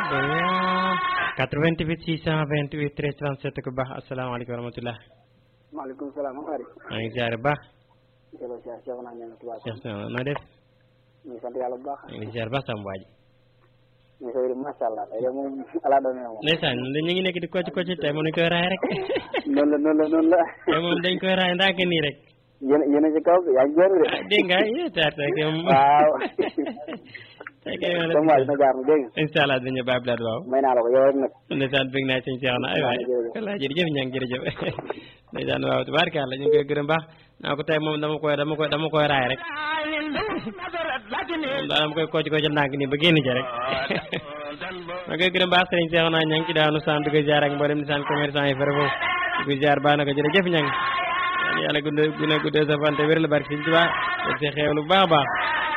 88 628 13 37 ku baax asalaamaaleykum wa rahmatulah. maaleykum salaam wa rahmatulah. maa ngi ziare bu baax. jërëjëf Cheikh Cheikh naa ñëw tubaab. Cheikh Sall na def. ñu ngi sant yàlla bu baax. maa ngi ziare baax sama waa ji. ñu ngi koy macha allah tey de moom ala doon na moom. ndeysaan ñu ngi nekk di kocc kocc tey moom dañ koy raay rek. noonu la noonu la noonu la. tey moom dañ koy raay ndànk nii rek. yéen yéen a ci kaw yaa ngi jënd de. ah dégg nga yéen taar tey kay moom. waaw. tey kay moom sama waay na jaar mu dégg nga. incha allah dinañu bàyyi bilaat waaw. may naa la ko yow rek nag. ndeysaan bëgg naa sëñ Cheikh na ay waay walla jërëjëf ñaa ngi jërëjëf ndeysaan waaw tubaarkàlla ñu ngi koy gërëm baax naa ko tey moom dama koy dama koy dama koy raay rek moom daal dama koy kocc kocc ndànk nii ba génn ci rek ma koy gërëm baax sëriñ Cheikh naa ña ngi ci daanu sant di ko ziar ak mboolem nisaan commerçant yi fere foofu di ko ziar baax na ko jërëjëf ña ngi yàlla guddee guddee sa fan te wér la barke sëñ Tuubaa ak sa xeewlu bu baax a baax